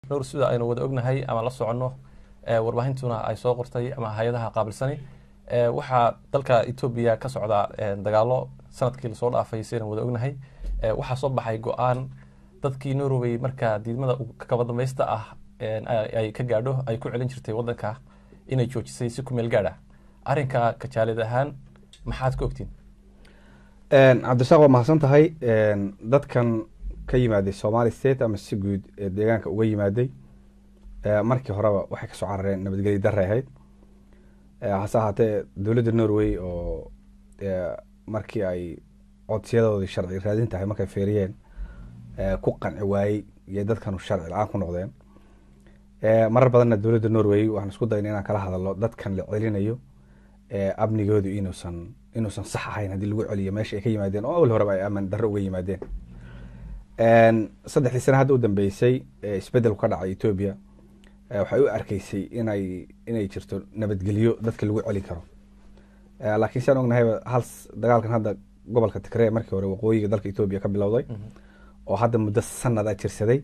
nuur sida aynu wada ognahay ama la soconno warbaahintuna ay soo qortay ama hay-adaha qaabilsani waxaa dalka etoobiya ka socda dagaalo sanadkii lasoo dhaafay sidaynu wada ognahay waxaa soo baxay go-aan dadkii norway markaa diidmada kaba dambaysta ah ay ka gaadho ay ku celin jirtay wadanka inay joojisay si ku meel gaadh ah arrinka kajaalid ahaan maxaad ka ogtiin cabdishaaq waa mahadsan tahay dadkan ka yimaaday somali state ama si guud ee deegaanka uga yimaaday markii horeba waxay kasoo carareen nabadgelya darre ahayd hase ahaatee dowladda norway oo markii ay codsiyadoodii sharci raadin tahay markay feeriyeen ku qanci waayey iyo dadkanu sharci la-aan ku noqdeen marar badanna dowladda norway waxaan isku dayna inaan kala hadalno dadkan la celinayo amnigoodu inuusan inuusan sax ahayn haddii lagu celiyo meesha ay ka yimaadeen oo awal horeba ay aman darre uga yimaadeen saddexdii sana hadda u dambeysay isbedelku ka dhacay etoobiya waxay u arkeysay inay inay jirto nabadgelyo dadka lagu celin karo laakiin siaan ognahayba hal dagaalkan hadda gobolka tigree markii hore waqooyiga dalka etoobiya ka bilowday oo hadda muddo sanad a jirsaday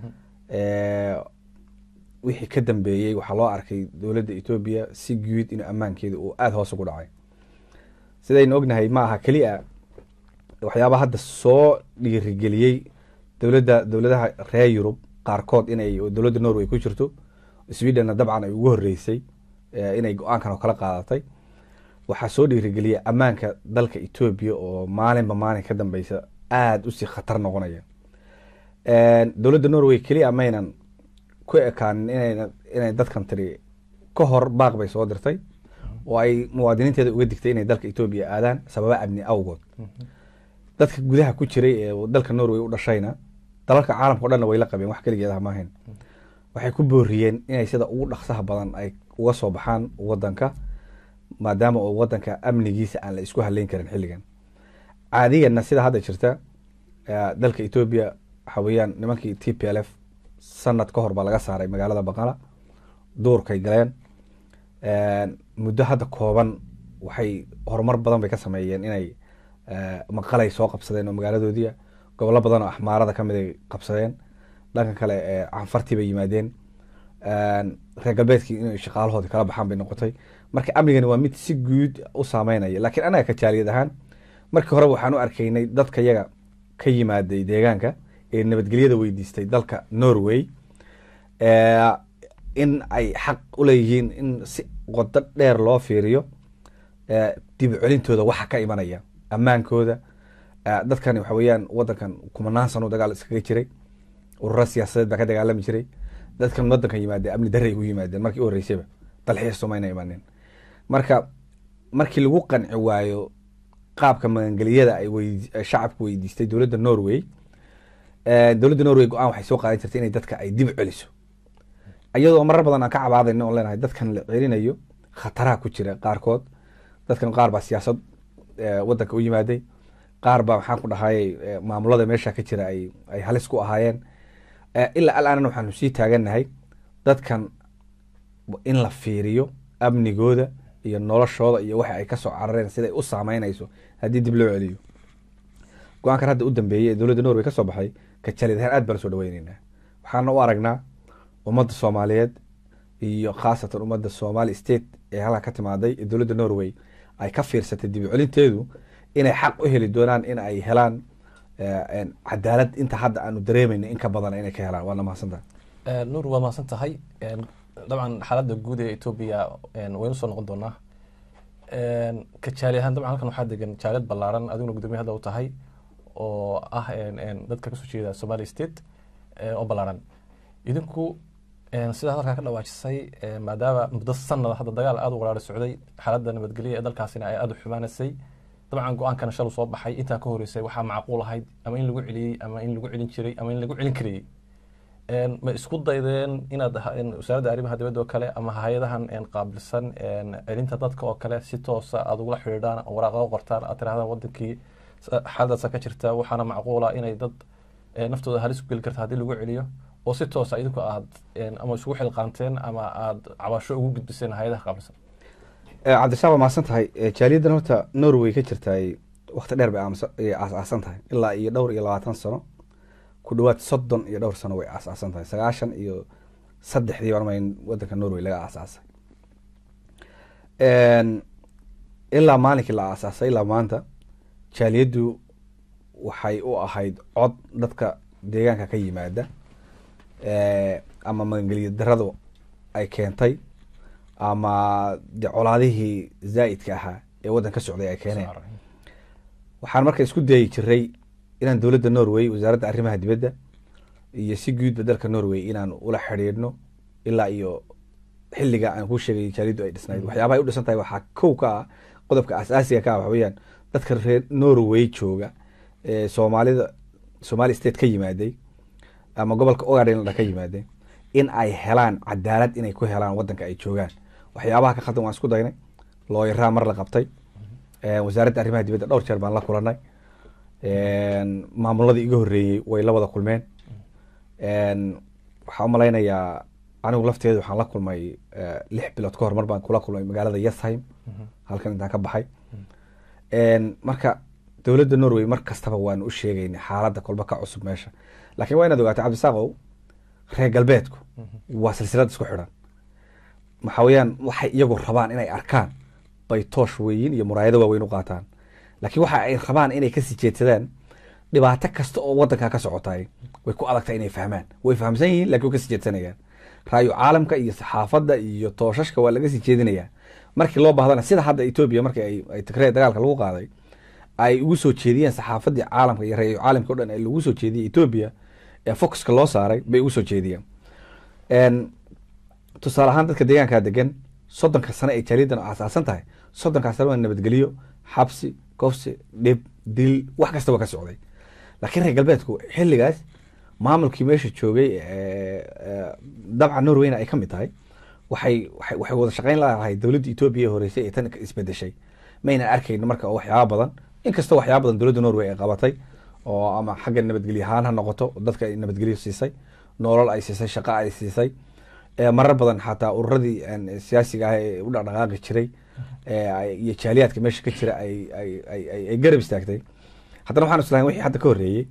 wixii ka dambeeyey waxaa loo arkay dowladda etoobiya si guud in ammaankeeda uu aada hoos ugu dhacay sidaynu ognahay ma aha keliya waxyaaba hadda soo dhiirigeliyey dowladda dowladaha reer yurub qaarkood inay dowladda norway ku jirto swedenna dabcan ay ugu horeysay inay go-aankan oo kala qaadatay waxaa soo dhiirigeliyay ammaanka dalka etoobiya oo maalinba maalin ka dambeysa aada usii khatar noqonaya dowladda norway keliya maynan ku ekaanin inayna inay dadkan tiri ka hor baaq bay soo dirtay oo ay muwaadiniinteeda uga digtay inay dalka etoobiya aadaan sababa amni awgood dadka gudaha ku jiray ee dalka norway u dhashayna dalalka caalamka o dhanna way la qabeen wax keligeedaha maahayn waxay ku booriyeen inay sida ugu dhaqsaha badan ay uga soo baxaan wadanka maadaama oo wadanka amnigiisa aan la isku haleyn karin xilligan caadiyanna sida hadda jirta dalka etoobiya waxa weeyaan nimankii t p l f sanad ka hor baa laga saaray magaalada baqala duurkay galeen muddo hadda kooban waxay horumar badan bay ka sameeyeen inay maqalay soo qabsadeen oo magaaladoodii gobollo badan oo axmaarada kamid ay qabsadeen dhanka kale canfartii bay yimaadeen reer galbeedkii inay shaqaalahoodii kala baxaan bay noqotay marka amnigani waa mid si guud u saameynaya laakiin anaga kajaaliyad ahaan markii horeba waxaan u arkaynay dadka yaga ka yimaaday deegaanka ee nabadgelyada weydiistay dalka norway in ay xaq uleeyihiin in si qodo dheer loo fiiriyo dib celintooda waxa ka imanaya ammaankooda dadkani waxa weeyaan wadankan kumanaan sano dagaal iskaga jiray ururo siyaasadeed baa ka dagaalami jiray dadkan wadankan yimaadeen amni darray u yimaadeen markii u horeysayba dalxiis somayna imaaneen marka markii lagu qanci waayo qaabka magangeliyada ay shacabku weydiistay dowladda norway dowladda norway go-aan waxay soo qaadan jirtay inay dadka ay dib celiso iyadoo marar badan aan ka cabaadayno oon leenahay dadkan la celinayo khataraha ku jira qaarkood dadkan qaar baa siyaasad wadanka u yimaaday qaar baa maxaan ku dhahayay maamulada meesha ka jira ay ay halis ku ahaayeen ilaa alaanna waxaanu sii taagannahay dadkan in la fiiriyo amnigooda iyo noloshooda iyo waxa ay kasoo carareen siday u saameynayso haddii dib loo celiyo go-aankan hadda u dambeeyey ee dowladda norway ka soo baxay kajalid ahaan aad baan soo dhaweyneynaa waxaana u aragnaa ummadda soomaaliyeed iyo khaasatan ummadda somali state ee halka ka timaaday ee dowladda norway ay ka fiirsatay dib u celinteedu inay xaq u heli doonaan in ay helaan cadaalad inta hadda aanu dareemayno in ka badan inay ka helaan waana mahadsantaha nuur waa mahadsan tahay dabcan xaaladda guud ee etoobiya waynu soo noqon doonaa ka jaali ahaan dabcan halkan waxaa degan jaaliyad ballaaran adiguna gudoomiye hadda u tahay oo ah dadka kasoo jeeda somali state oo ballaaran idinku sidaa halkaa ka dhawaajisay maadaama muddo sanada hadda dagaal aada u qaraari socday xaaladda nabadgelya ee dalkaasina ay aada u xumaanaysay dabcan go-aankana shalu soo baxay intaa ka horeysay waxaa macquul ahayd ama in lagu celiyey ama in lagu celin jiray ama in lagu celin karayey ma isku daydeen inaad wasaaradda arrimaha dibadda oo kale ama hay-adahan qaabilsan celinta dadka oo kale si toosa aada ugula xidhiidhaan waraaqado qortaan aad tirahdaan wadankii xaaladaasa ka jirta waxaana macquula inay dad naftooda halis ku geli karta haddii lagu celiyo oo si toosa idinku aad ama isugu xilqaanteen ama aada cabasho ugu gudbiseen hay-adaha qaabilsan cabdishaaq waa mahadsan tahay jaaliyaddan horta norway ka jirta wakti dheer bay aas-aasan tahay ilaa iyo dhowr iyo labaatan sano ku dhawaad soddon iyo dhowr sano way aasaasan tahay sagaashan iyo saddexdii baan umay wadanka norway laga aasaasay ilaa maalinkii la aasaasay ilaa maanta jaaliyaddu waxay u ahayd cod dadka deegaanka ka yimaada ama magangeliya daradu ay keentay ama de colaadihii zaa'idka ahaa ee waddan ka socday ay keeneen waxaan marka isku dayi jiray inaan dowladda norway wasaaradda arrimaha dibadda iyo si guudba dalka norway inaan ula xidhiidhno ilaa iyo xilliga aan ku sheegay jaaliyaddu ay dhisnayd waxyaabaha ay u dhisan tahay waxaa kow ka ah qodobka asaasiga ka ah waxa weeyaan dadka reer norway jooga ee soomaalida somali state ka yimaaday ama gobolka ogadha ka yimaaday in ay helaan cadaalad inay ku helaan wadanka ay joogaan waxyaabaha ka khaldan waan isku daynay looyaraa mar la qabtay wasaaradda arrimaha dibadda dhowr jeer baan la kulanay maamuladii iga horreeyey way la wada kulmeen waxaan umalaynayaa anigu lafteedu waxaan la kulmay lix bilood ka hor mar baan kula kulmay magaalada yesheim halkan intaan ka baxay marka dowladda norway mar kastaba waan u sheegaynay xaaladda kolba ka cusub meesha lakin waa inaad ogaatay cabdisaaqow reer galbeedku waa silsilad isku xidhan waxa weeyaan waxay iyagu rabaan inay arkaan bay toosh weyin iyo muraayado waaweyn u qaataan laakiin waxa ay rabaan inay kasii jeedsadaan dhibaato kasta oo wadanka ka socotay way ku adagtahay inay fahmaan way fahamsan yihiin lakin way kasii jeedsanayaan raayo caalamka iyo saxaafadda iyo tooshashka waa laga sii jeedinayaa markii loo baahdana sida hadda etoobiya markii ay tigree dagaalka lagu qaaday ay ugu soo jeediyeen saxaafaddii caalamka iyo raayo caalamka o dhan ee lagu soo jeediyey etoobiya ee focuska loo saaray bay ugu soo jeediyeen tusaale ahaan dadka deegaankaa degan soddonka sano ay jaaliyadan aasaasan tahay soddonkaas sano waa nabadgelyo xabsi kofsi dhib dil wax kasta waa ka socday laakiin reer galbeedku xilligaas maamulkii meesha joogay dabcan norwayna ay ka mid tahay waxay waxay wada shaqeyn lahay dowladda etoobiya ee horeysay ee tan isbedeshay maynan arkayno marka waxyaaba badan inkastoo waxyaaba badan dowladda norway ay qabatay oo ama xagga nabadgelyo ahaan ha noqoto dadka ay nabadgelyo siisay nolol ay siisay shaqo ay siisay marar badan xataa ururadii siyaasiga ah ee u dhaqdhaqaaqi jiray iyo jaaliyaadka meesha ka jira ay garab istaagtay haddana waxaan islahay wixii hadda ka horreeyey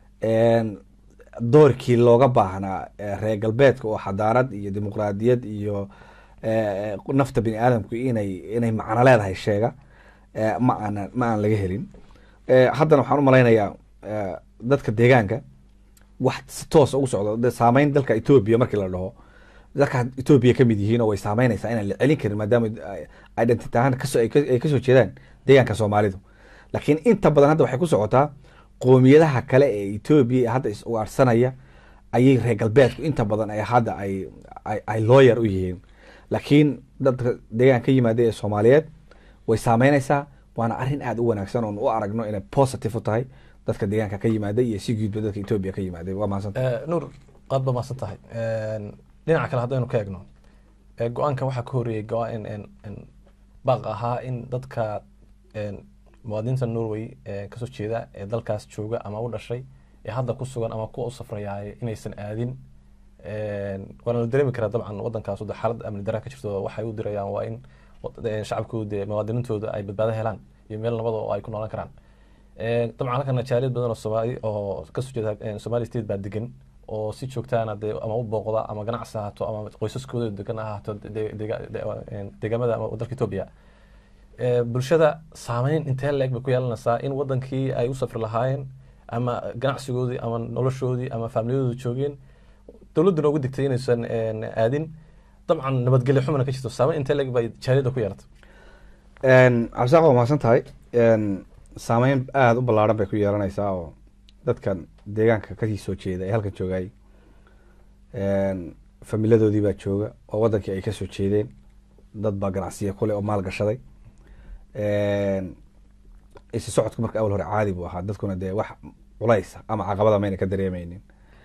doorkii looga baahnaa reer galbeedka oo xadaarad iyo dimuqraadiyad iyo nafta bini aadamku inay inay macno leedahay sheega ma aanan ma aan laga helin haddana waxaan u malaynayaa dadka deegaanka wax si toos ugu socdo saameyn dalka etoobiya markii la dhaho dalka etoobiya kamid yihiin oo way saameynaysaa inaan la celin karin maadaama identity ahaan kasoo ay kasoo jeedaan deegaanka soomaalidu laakiin inta badan hadda waxay ku socotaa qoomiyadaha kale ee etoobiya hadda is ugaarsanaya ayay reer galbeedku inta badan ay hadda ay ay looyar u yihiin laakiin dadka deegaan ka yimaada ee soomaaliyeed way saameynaysaa waana arrin aada u wanaagsan oon u aragno inay positive u tahay dadka deegaanka ka yimaada iyo si guudba dadka etoobiya ka yimaada waa mahadsantahay nuur aad ba mahadsan tahay dhinaca kale haddaynu ka egno go-aanka waxaa ka horreeyey go-aan baaq ahaa in dadka muwaadiniinta norway kasoo jeeda ee dalkaas jooga ama u dhashay ee hadda ku sugan ama kuwa u safrayaay inaysan aadin waana la dareemi karaa dabcan wadankaas de xaalad amni daraa ka jirto waxay u dirayaan waa in shacabkooda muwaadiniintooda ay badbaado helaan iyo meel nabada oo ay ku noolan karaan dabcan halkana jaaliyad badan oo soomaali oo kasoo jeeda somali state baa degan oo si joogtaana dee ama u booqda ama ganacsi ahaato ama qoysaskooda degan ahaato deegaamada ama dalka etoobiya bulshada saameyn intee leeg bay ku yeelanaysaa in wadankii ay u safri lahaayeen ama ganacsigoodii ama noloshoodii ama faamiliyadooda joogeen dowladduna ugu digtay inaysan aadin dabcan nabadgelyo xumana ka jirto saameyn intee leeg bay jaaliyadda ku yeelatay cabdisaaq waa mahadsan tahay saameyn aada u ballaaran bay ku yeelanaysaa oo dadkan deegaanka kasii soo jeeda ee halkan joogay familadoodii baa jooga oo wadankii ay kasoo jeedeen dad baa ganacsiya kule oo maal gashaday isi socodku marka awal hore caadi buu ahaa dadkuna dee wax culaysa ama caqabada mayna ka dareemeynin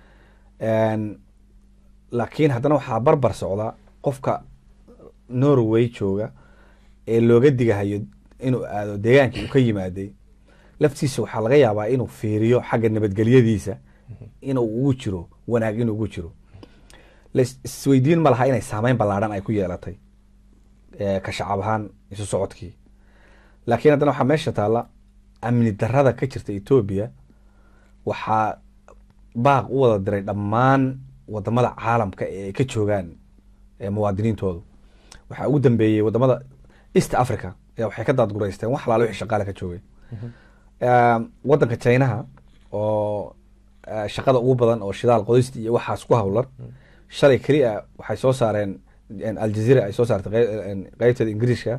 laakiin haddana waxaa barbar socda qofka norway jooga ee looga digahayo inuu aado deegaankii uu ka yimaaday laftiisa waxaa laga yaabaa inuu fiiriyo xagga nabadgelyadiisa inuu ugu jiro wanaag inuu ugu jiro laisweydiin ma laha inay saameyn ballaadhan ay ku yeelatay ka shacab ahaan isu socodkii laakiin haddana waxaa meesha taalla amni darada ka jirta etoobiya waxaa baaq u wada diray dhammaan wadamada caalamka ee ay ka joogaan ee muwaadiniintoodu waxaa ugu dambeeyey wadamada east africa ee waxay ka daadgureysteen wax alaale wixii shaqaale ka joogay Eh, wadanka chinaha oo eh, shaqada ugu badan oo shidaal qodista iyo waxaas ku hawlan shalay keliya waxay soo saareen en, aljazeera ay soo saartay qey- en, qeybteeda ingiriiska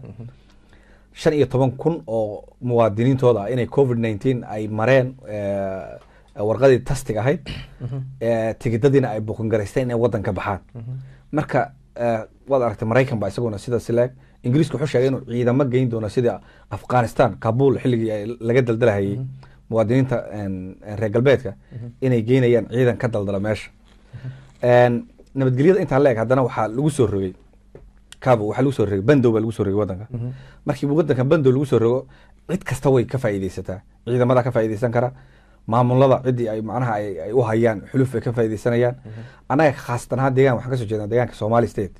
shan iyo toban kun oo muwaadiniintooda ah inay covid nineteen ay mareen eh, warqadii tastig ahayd eh, tigidadiina ay buuqangaraysteen inay wadan ka baxaan marka eh, waad aragtay maraykan ba isaguna sidaas leeg ingiriisku wuxuu sheegay inuu ciidamo geyn doono sida afghanistan kabul xilligii ay laga daldalahayay muwaadiniinta en, en, reer galbeedka inay geynayaan ciidan ka daldala meesha En, nabadgelyada intaa leeg haddana waxaa lagu soo rogay cabo waxaa lagu soo rogay bandow baa lagu soo rogay wadanka markii wadanka bandow lagu soo rogo cid kasta way ka faa'iideysataa ciidamada ka faa'iideysan kara maamulada ciddii ay macnaha ay ay u hayaan xuluf ay ka faa'iideysanayaan annaga khaasatan ahaan deegaan waxaan kasoo jeednaa deegaanka somali state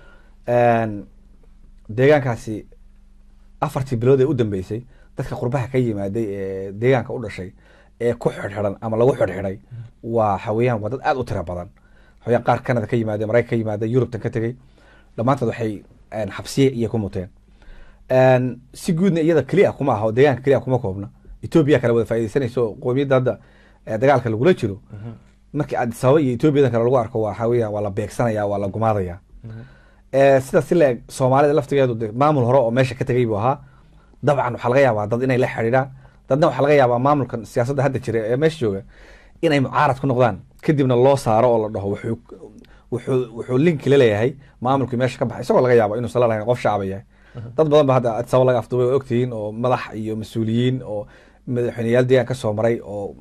En, deegaankaasi afartii bilood ee u dambeysay dadka qurbaha ka yimaaday ee deegaanka u dhashay ee ku xidhxidhan ama lagu xidhxidhay waa xaweyaan waa dad aad u tira badan xaweyaan qaar canada ka yimaade maraykan ka yimaade yurubtan ka tegey dhammaantood waxay en, xabsiye iyo ku muteen En, si guudna iyada keliya kuma aha oo deegaanka keliya kuma koobna etoobiya kale wada faaideysanaysa oo qowmiyadda hadda eh, dagaalka lagula jiro markii addis ababa iyo etoobiyadan kale lagu arko waa xaweyaan waa la beegsanaya waa la gumaadaya Eh, sidaas si laeg soomaalida laftigeedu de maamul hore oo meesha ka tegay buu ahaa dabcan waxaa laga yaabaa dad inay la xidhiidhaan dadna waxaa laga yaabaa maamulkan siyaasadda hadda jira ee meesha jooga inay mucaarad ku noqdaan kadibna loo saaro oo la dhaho wuxuu wuxuu wuxuu linki la leeyahay maamulkii meesha ka baxay isagoo laga yaabo inuu sala lahayn qof shacaba yahay dad badan ba hadda addis ababa laga afduubay oo ogtihiin oo madax iyo mas-uuliyiin oo madaxweyneyaal deegaan ka soo maray oo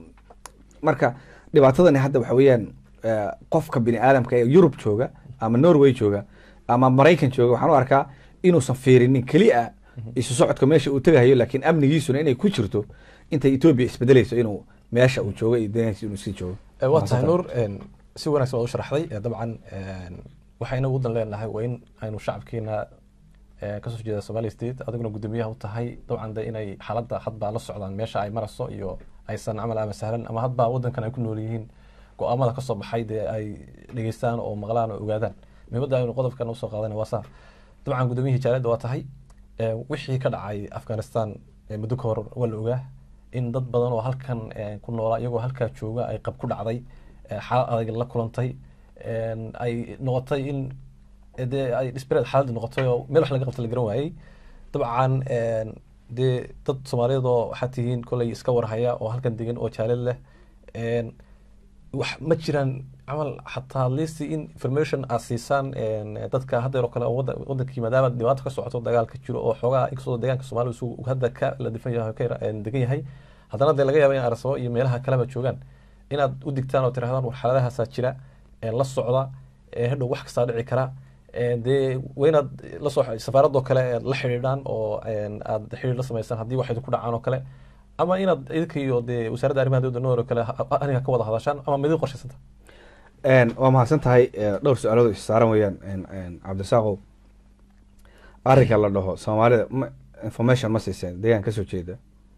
marka dhibaatadani hadda waxa weeyaan eh, qofka bini aadamka ee yurub jooga ama norway jooga ama maraykan jooga waxaan u arkaa inuusan fiirinin keliya isu socodka meesha uu tegahayo laakiin amnigiisuna inay ku jirto intay etoobiya isbedelayso inuu meesha uu joogo iyo deegaankiisa inuu sii joogo Eh, waa tahay nuur en, si wanaagsan waad u sharaxday Eh, dabcan en, waxayna udan leenahay waa in aynu shacabkeena eh, kasoo jeeda somali state adiguna guddoomiyaha u tahay dabcan de inay xaaladda hadba la socdaan meesha ay marayso iyo aysan camal ama sahlan ama hadba wadankan ay ku nool yihiin go-aamada kasoo baxay dee ay dhegeystaan oo maqlaan oo ogaadaan muhiimadda aynu qodobkan usoo qaadana waa saa dabcan guddoomiyihii jaaliyadda waa tahay Eh, wixii ka dhacay afghanistan eh, muddo ka hor waa la ogaa in dad badan oo halkan eh, ku noolaa iyagoo halkaa jooga ay qab ku dhacday eh, xaalad adag la kulantay en, ay noqotay in eh, dee ay disbareed xaaladii noqotay oo meel wax laga qabta la garan waayey dabcan en, dee dad soomaaliyeed oo waxaa tihiin kolay iska warhaya oo halkan degan oo jaalid leh en, wax ma jiraan camal xataa listi in information aad siisaan en, dadka haddeer oo kale oo wada- wadankii maadaama dhibaato ka socoto dagaal ka jiro oo xoogaa inkastoo deegaanka soomaaliya uu hadda ka la difan yahay oo ka yara- en, degan yahay haddana dee laga yaaba in arsabo iyo meelaha kaleba joogaan inaad u digtaan oo tirahdaan war xaaladahaasaa jira en, la socda en, hadhow wax kastaa dhici kara en, dee waa inaad la soo safaaradoo kale aad la xidhiidhaan oo en, aad xidhiir la samaysaan haddii wax idinku dhacaan oo kale ama inaad idinka iyo dee wasaaradda arrimaha dowladda noor oo kale ha- aniga ka wada hadashaan ama midin qorshaysanta En, waa mahadsan tahay eh, dhowr su-aalood oo is saaran weeyaan en, en, cabdirasaaqow arrinka la dhaho soomaalida ma- information ma siiseen deegaan kasoo jeeda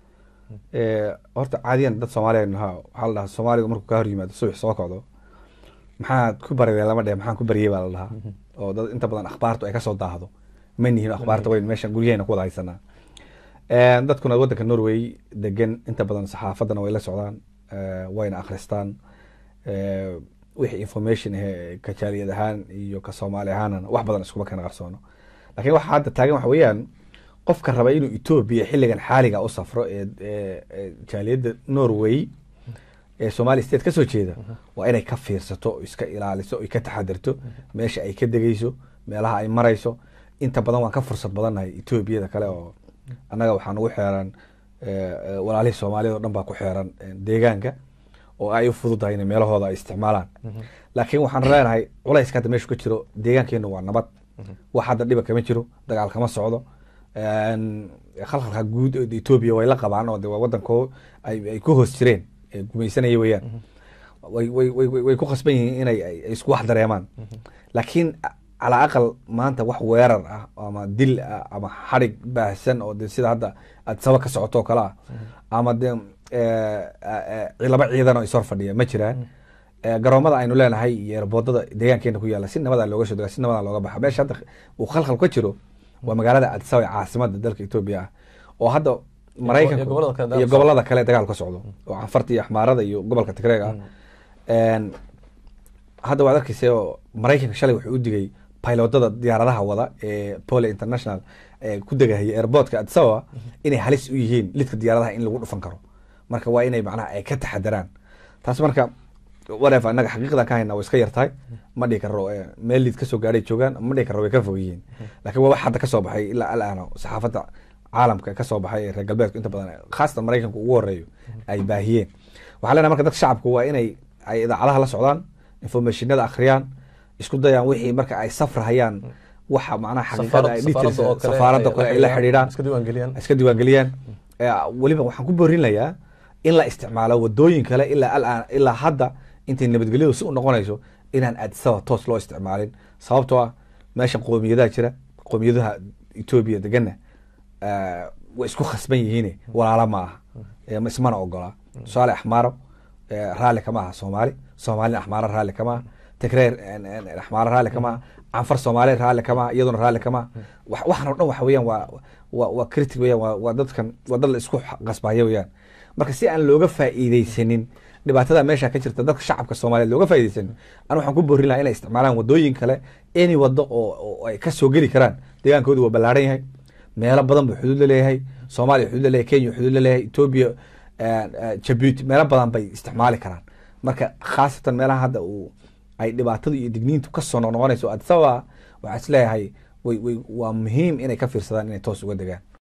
Eh, horta caadiyan dad soomaaliya nahaa waxaa la dhahaa soomaaliga markuu ka hor yimaado subax soo kocdo maxaad ku barideen lama dheh maxaan ku bariyey baa la dhahaa oo dad inta badan akhbaartu ay kasoo daahdo ma nihin akhbaarta weyn meeshan guryaheena ku wada haysanaa En, dadkuna wadanka norway degan inta badan saxaafaddana way la socdaan eh, wayna akhristaan Eh, wixii information ahe ka jaaliyad ahaan iyo ka soomaali ahaanana wax badan iskuma kana qarsoono lakiin waxa hadda taagan waxa weeyaan qofka raba inuu etoobiya xilligan xaaliga u safro ee ee- ee jaaliyadda norway ee somali state kasoo jeeda waa inay ka fiirsato oo iska ilaaliso oy ka taxadirto meesha ay ka degeyso meelaha ay marayso inta badan waan ka fursad badannahay etoobiyada kale oo annaga waxaa nagu xeeran eh, eh, walaalihii soomaaliyad oo dhan baa ku xeeran eh, deegaanka oo ay u fududahay in meelahooda ay isticmaalaan laakiin waxaan leenahay culayska hadda meeshu ka jiro deegaankeenu waa nabad wax hadda dhiba kama jiro dagaal kama socdo En, khalkhalka guud oo etoobiya way la qabaan oo de waa wadankoo ay ay ku hoos jireen ee gumaysanaya weeyaan way way way way- way ku khasban yihiin inay ay ay isku wax dareemaan laakiin a- calaa aqal maanta wax weerar ah ama dil ah ama xadhig baahsan oo de sida hadda adsaba ka socoto oo kale ah ama de eh, eh, laba ciidan oo ishor fadhiya ma jiraan Eh, garoomada aynu leenahay iyo erboodada deegaankeena ku yaala si nabada looga soo dega si nabada looga baxa meesha hadda uu khalkhal ka jiro waa magaalada addis ababa ee caasimada dalka etoobiya ah oo hadda maraykanka iyo gobollada kale dagaal iyo ka socdo. gobolada kale dagaal ka socdo oo canfarta iyo axmaarada iyo gobolka tigreega ah En, hadda waad arkeysa oo maraykanka shalay wuxuu u digay pilotada diyaaradaha wada ee pole international ee ku degahaya airportka addis ababa inay halis u yihiin lidka diyaaradaha in lagu dhufan karo marka waa inay macnaha ay ka taxadaraan taas marka whatever annaga xaqiiqdan ka hayna way iska yartahay ma dhihi karo eh, meel lid kasoo gaadhay joogaan ma dhihi karo way ka fog yihiin laakiin waa wax hadda kasoo baxay ilaa alaana saxaafadda caalamka kasoo baxay ee reer galbeedku inta badan khaasatan maraykanka ugu horeeyo ay baahiyeen waxaa leenahay marka dadka shacabku waa inay ay idaacadaha la socdaan informationada akhriyaan isku dayaan wixii marka ay safrahayaan waxa macnaha xaqiiqada ay details safaaradda oo kale safaaradda ay kale ay la xidhiidhaan iska diiwaangeliyaan iska diiwaangeliyaan Eh, weliba waxaan ku boorinayaa in la isticmaalo wadooyin kale ilaa alaan ilaa hadda intay nabadgelyadu si u noqonayso inaan addisaba toos loo isticmaalin sababtoo ah meesha qoomiyadaha jira qoomiyadaha etoobiya degana eh, way isku khasban yihiin walaalo ma aha Eh, ma ismana ogola tusaale axmaaro eh, raalli kama aha soomaali soomaalina axmaaro raalli kama aha tigreer en- en- axmaaro raalli kama aha canfar soomaali raalli kama aha iyaduna raalli kama aha wax- waxan oo dhan waxa weeyaan waa waa waa critic weeyaan waa waa dadkan waa dad la isku qasbaya weeyaan marka si aan looga faa'iideysanin dhibaatada meesha ka jirta dadka shacabka soomaaliyeed looga faa'iideysanin anu waxaan ku boorin lahaa inay isticmaalaan wadooyin kale any wado oo oo ay ka soo geli karaan deegaankoodu waa ballaaran yahay meelo badan buu xuduud la leeyahay soomaaliya xuduud la leeyahay kenya xuduud la leeyahay etoobiya jabuuti meelo badan bay isticmaali karaan marka khaasatan meelaha hadda uu ay dhibaatadu iyo digniintu kasoo noqnoqonayso addis ababa waxaa is leeyahay way way waa muhiim inay ka fiirsadaan inay toos uga degaan